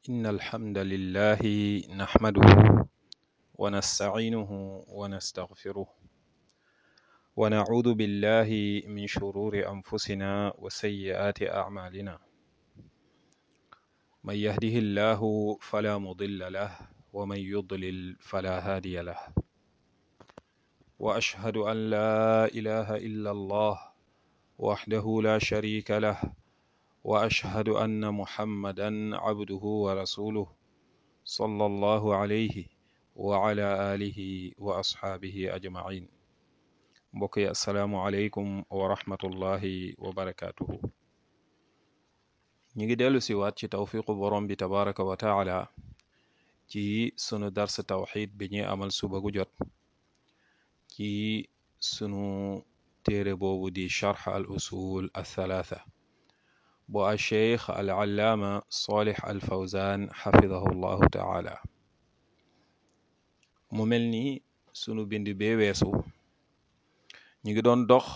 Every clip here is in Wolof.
إن الحمد لله نحمده ونستعينه ونستغفره ونعوذ بالله من شرور أنفسنا وسيئات أعمالنا من يهده الله فلا مضل له ومن يضلل فلا هادي له وأشهد أن لا إله إلا الله وحده لا شريك له وأشهد أن محمدا عبده ورسوله صلى الله عليه وعلى آله وأصحابه أجمعين mbokk yi asalaamualeykum wa rahmatullahi wa barakaatuhu ñu ngi dellu si waat ci tawfiqu borom bi tabaraka wa taala ci sunu dars tawxid bi ñuy amal suba gu jot ci sunu téere boobu di charx al usul athalaatha bu a cheikh al allaama salih al fawzan xafidahu llahu taala mu mel ni sunu bind bee weesu ñu ngi doon dox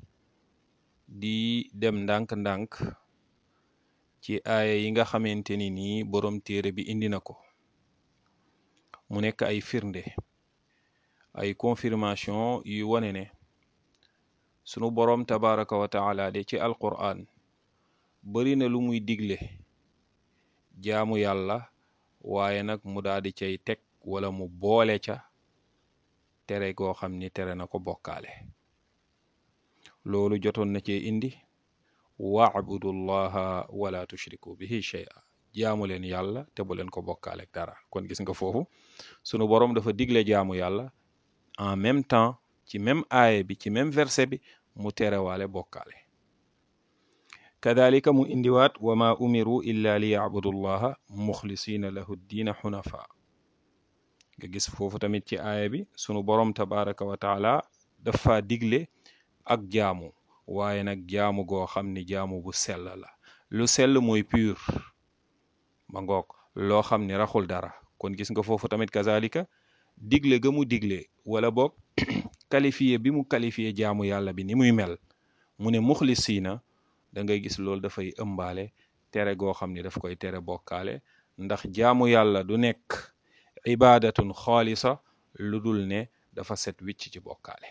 di dem ndànk-ndànk ci aaya yi nga xamante ni nii boroom téere bi indi na ko mu nekk ay firnde ay confirmation yu wane ne sunu boroom tabaraka wa taala de ci alquran bari na lu muy digle jaamu yàlla waaye nag mu daal di cay teg wala mu boole ca tere goo xam ni tere na ko bokkaale loolu jotoon na cee indi waabudullaha wala tushriku bihi shay'a jaamu leen yàlla te bu leen ko bokkaale ak dara kon gis nga foofu sunu boroom dafa digle jaamu yàlla en même temps ci même aaya bi ci même verset bi mu terewaale bokkaale kadalika mu indiwaat wa ma umiru illa li yabudullaha muxlisina lahu diina xunafa nga gis foofu tamit ci aaya bi sunu boroom tabaraka wa taala dafa digle ak jaamu waaye nag jaamu goo xam ni jaamu bu sell la lu sell mooy pur ma ngoog loo xam ni raxul dara kon gis nga foofu tamit kazalika digle ga mu digle wala boog qualifié bi mu qualifié jaamu yàlla bi ni muy mel mu ne muxlisiina da ngay gis loolu dafay ëmbaale tere goo xam ni daf koy tere bokkaale ndax jaamu yàlla du nekk ibadatun xaalisa lu dul ne dafa set wicc ci bokkaale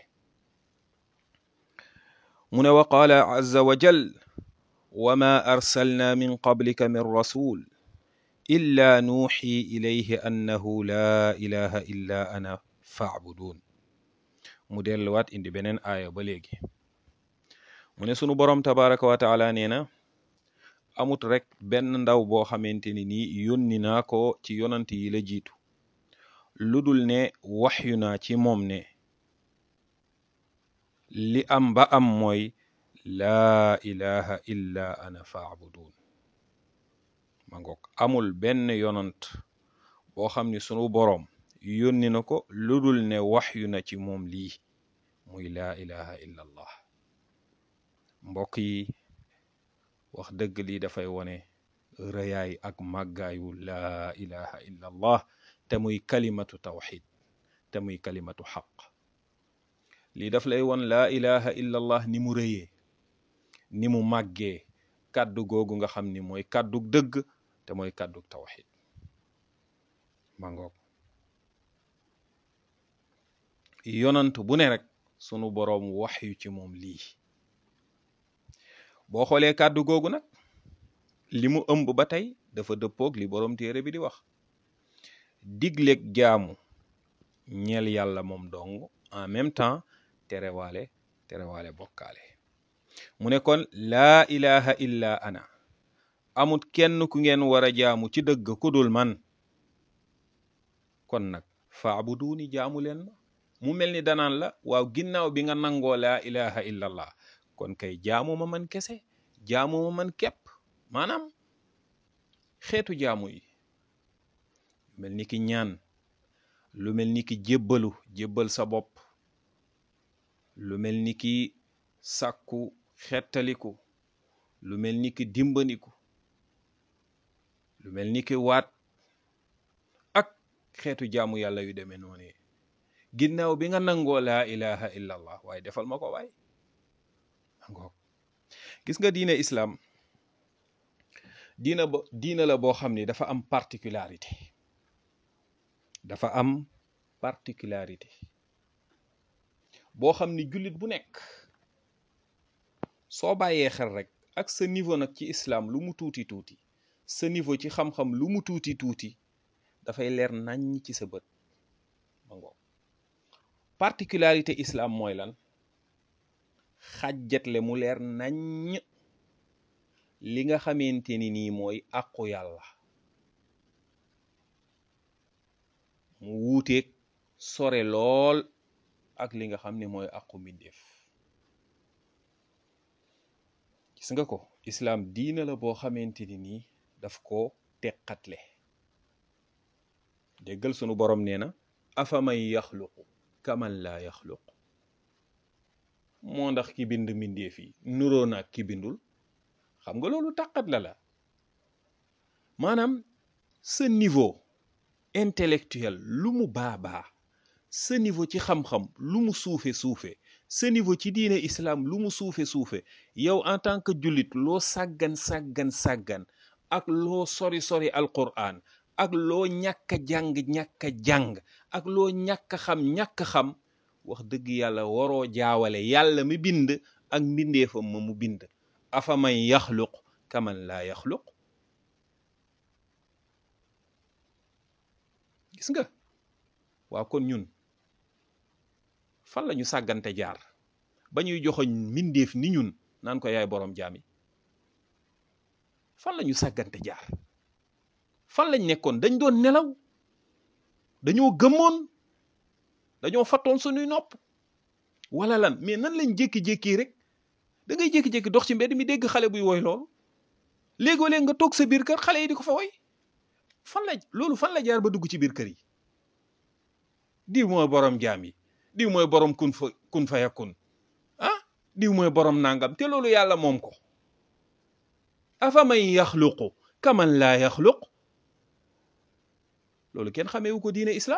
mu ne wa qaala azza wa jal wa ma arsalna min qablika min rasul illa nuuxi ilayhi annahu laa ilaha illa ana faabudun mu delluwaat indi beneen aaya ba léegi mu ne sunu boroom tabaraka wa taala nee na amut rek benn ndaw boo xamante ni nii yónni naa ko ci yonant yi la jiitu lu dul ne waxyu naa ci moom ne li am ba am mooy laa ilaha illa ana faabudun ma ngoog amul benn yonant boo xam ni sunu boroom yónni na ko lu dul ne waxyu na ci moom lii muy laa ilaha illa allah mbokk yi wax dëgg lii dafay wone rëyaay ak màggaayu laa ilaha illa allah te muy kalimatu tawxid te muy kalimatu xaq lii daf lay won laa ilaha illa allah ni mu rëyee ni mu màggee kàddu googu nga xam ni mooy kàddu dëgg te mooy kàddu tawxid ma ngoog yonant bu ne rek sunu boroom wax yu ci moom lii boo xoolee kàddu googu nag li mu ëmb ba tey dafa dëppoog li boroom téere bi di wax digleeg jaamu ñeel yàlla moom dong en même temps terewaale terewaale bokkaale mu ne kon laa ilaha illa ana amut kenn ku ngeen war a jaamu ci dëgg ku dul man kon nag faabuduuni jaamu leen ma mu mel ni danaan la waaw ginnaaw bi nga nangoo laa ilaha illa allah kon kay jaamu ma man kese jaamu ma man képp maanaam xeetu jaamu yi mel ni ki ñaan lu mel ni ki jébbalu jébbal sa bopp lu mel ni ki sàkku xettaliku lu mel ni ki dimbandiku lu mel ni ki waat ak xeetu jaamu yàlla yu demee noonu ginnaaw bi nga nangoo laa ilaha illa allah waaye defal ma ko waay ngoog gis nga diine islaam diina ba diina la boo xam ni dafa am particularité dafa am particularité boo xam ni jullit bu nekk soo bàyyee xel rek ak sa niveau nag ci islam lu mu tuuti tuuti sa niveau ci xam-xam lu mu tuuti tuuti dafay leer naññ ci sa bët ma ngoog particularité islam mooy lan xàjjatle mu leer naññ li nga xamante ni nii mooy àqu yàlla mu wuuteeg sore lool ak li nga xam ne mooy àqu mbindeef gis nga ko islaam diina la boo xamante ni nii daf ko teqatle déggal sunu borom nee na afaman yaxluqu kaman laa yaxluq moo ndax ki bind mbindeef yi nuroo naag ki bindul xam nga loolu tàqat la la maanaam sa niveau intellectuel lu mu baa baa sa niveau ci xam-xam lu mu suufe suufe sa niveau ci diine islam lu mu suufe suufe yow en tant que jullit loo sàggan sàggan sàggan ak loo sori sori alquran ak loo ñàkk a jàng ñàkk a jàng ak loo ñàkk a xam ñàkk a xam wax dëgg yàlla waroo jaawale yàlla mi bind ak mbindeefam ma mu bind afaman yaxluq kaman laa yaxluq gis nga waaw kon ñun fan lañu sàggante jaar ba ñuy joxoñ mbindeef ni ñun naan ko yaay boroom jaam yi fan lañu sàggante jaar fan lañ nekkoon dañ doon nelaw dañoo gëmmoon dañoo fattoon suñuy nopp wala lan mais nan lañ jékki-jékki rek da ngay jékki-jékki dox ci mbedd mi dégg xale buy woy loolu léegoo léeg nga toog sa biir kër xale yi di ko fa woy fan la loolu fan la jaar ba dugg ci biir kër yi diw mooy borom jaam yi diw mooy borom kun fa kun fa yakun ah diw mooy borom nangam te loolu yàlla moom ko afaman yaxluqu kaman laa yaxluq loolu kenn xameewu ko diine islam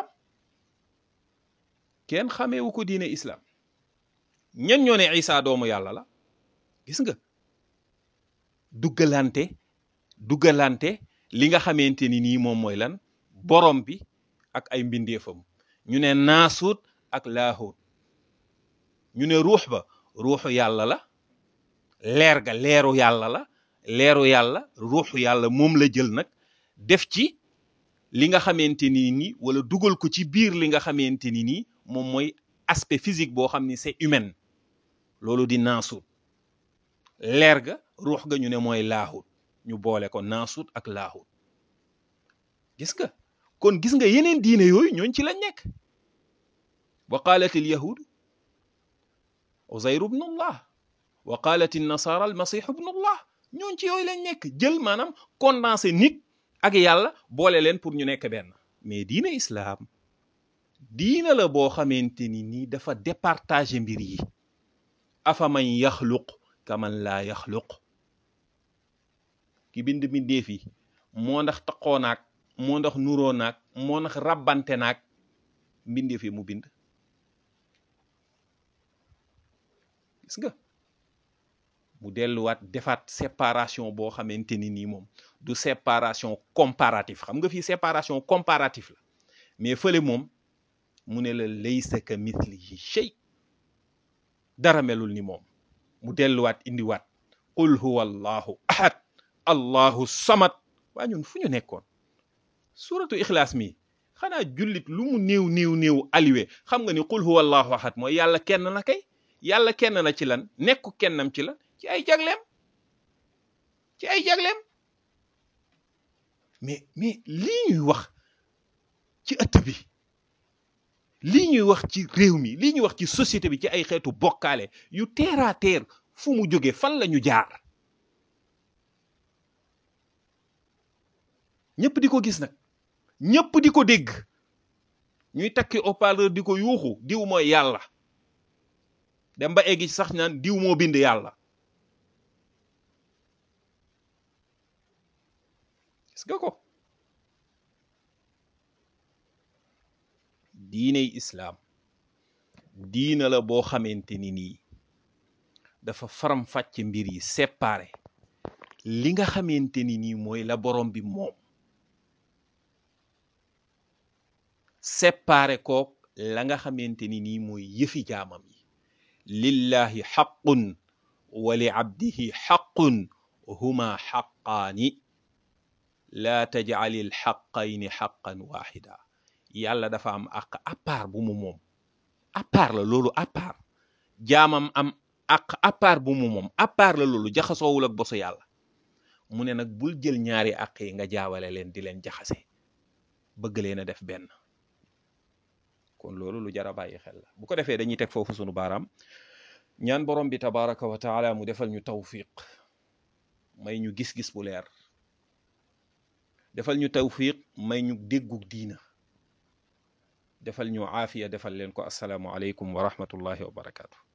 kenn xameewu ko diine islam ñen ñoo ne isa doomu yàlla la gis nga duggalante duggalante li nga xamante ni nii moom mooy lan borom bi ak ay mbindeefam ñu ne naasuut ak laahuut ñu ne ruux ba ruuxu yàlla la leer ga leeru yàlla la leeru yàlla ruuxu yàlla moom la jël nag def ci li nga xamante ni nii wala dugal ko ci biir li nga xamante ni nii moom mooy aspect physique boo xam ni c'est humain loolu di naasuut leer ga ruux ga ñu ne mooy laahut ñu boole ko naasuut ak laahut gis nga kon gis nga yeneen diine yooyu ñooñ ci lañ nekk wa qalat al yahud uzayr ibn allah wa qalat an nasara al masih ibn allah ñooñ ci yooyu lañ nekk jël maanaam condensé nit ak yàlla boole leen pour ñu nekk benn mais diine islam diina la boo xamante ni nii dafa départager mbir yi afaman yaxluq kaman laa yaxluq ki bind mbindeef yi moo ndax taqoo naag moo ndax nuroo naag moo ndax rabbante naag mbindeef yi mu bind gis nga mu delluwaat defaat séparation boo xamante ni nii moom du séparation comparatif xam nga fii séparation comparatif la mais fële moom mu ne la laysa ka mithlihi shay dara melul ni moom mu delluwaat indiwaat qul huwa allahu ahad allahu samad waa ñun fu ñu nekkoon suratu ixlaas mi xanaa jullit lu mu néew néew néew aliwe xam nga ni qul huwa allahu ahad mooy yàlla kenn na kay yàlla kenn na ci lan nekku kennam ci lan ci ay jagleem ci ay jagleem mais mais lii ñuy wax ci ëtt bi lii ñuy wax ci réew mi lii ñuy wax ci société bi ci ay xeetu bokkaale yu terre à terre fu mu jóge fan la ñu jaar ñëpp di ko gis nag ñëpp di ko dégg ñuy takki haut-parleur di ko yuuxu diw mooy yàlla dem ba eggi ci sax naan diw moo bind yàlla gis nga ko diiney islaam diina la boo xamante ni nii dafa faram fàcc mbir yi séparé li nga xamante ni nii mooy la borom bi moom séparé kook la nga xamante ni nii mooy yëfi jaamam yi lillahi xaqun wa li abdihi xaqun huma xaqaani laa tajcali lxaqayni xaqan waxida yàlla dafa am àq à part bu mu moom à part la loolu à part jaamam am àq à part bu mu moom à part la loolu jaxasoowul ak bosu yàlla mu ne nag bul jël ñaari àq yi nga jaawale leen di leen jaxase bëgg leen a def benn kon loolu lu jar a bàyyi xel la bu ko defee dañuy teg foofu sunu baaraam ñaan borom bi tabaraka wa taala mu defal ñu tawfiq may ñu gis-gis bu leer defal ñu tawfiq may ñu déggu diina defal ñu aafiya defal leen ko asalaamu aleykum wa rahmatullahi wa barakaatu